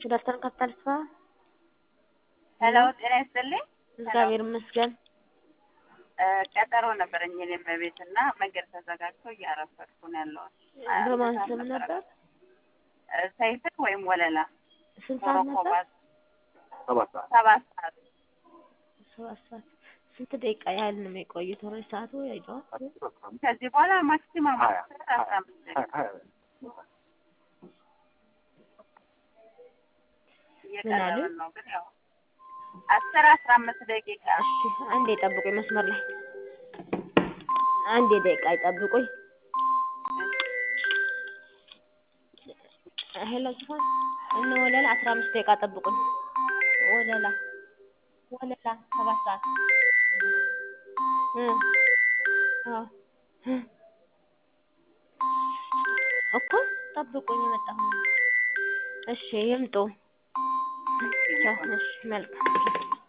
ዶክተር ካፒታል ስፋ ሄሎ ጤና ይስጥልኝ። እግዚአብሔር ይመስገን። እ ቀጠሮ ነበረኝ እኔም በቤት እና መንገድ ተዘጋግቶ እያረፈድኩ ነው ያለሁት። በማን ስም ነበር? እ ሰይፍን ወይም ወለላ ስንት ሰዓት ነበር? ሞሮኮ ሰባት ሰዓት ሰባት ሰዓት ሰባት ሰዓት። ስንት ደቂቃ ያህል ነው የሚቆዩት? ኦልሬዲ ሰዓቱ አይደል? ከዚህ በኋላ ማክሲማም ሀያ አስር አስራ አምስት ደቂቃ ሀያ እየቀረብን ነው ግን ያው አስር አስራ አምስት ደቂቃ እሺ፣ አንዴ ጠብቁኝ መስመር ላይ አንዴ ደቂቃ ይጠብቁኝ። ሄሎ ዝፋን እነ ወለላ አስራ አምስት ደቂቃ ጠብቁኝ። ወለላ ወለላ ሰባት ሰዓት እ አዎ እ እኮ ጠብቁኝ፣ የመጣሁ ነው። እሺ ይምጡ። ቻው። እሺ መልካም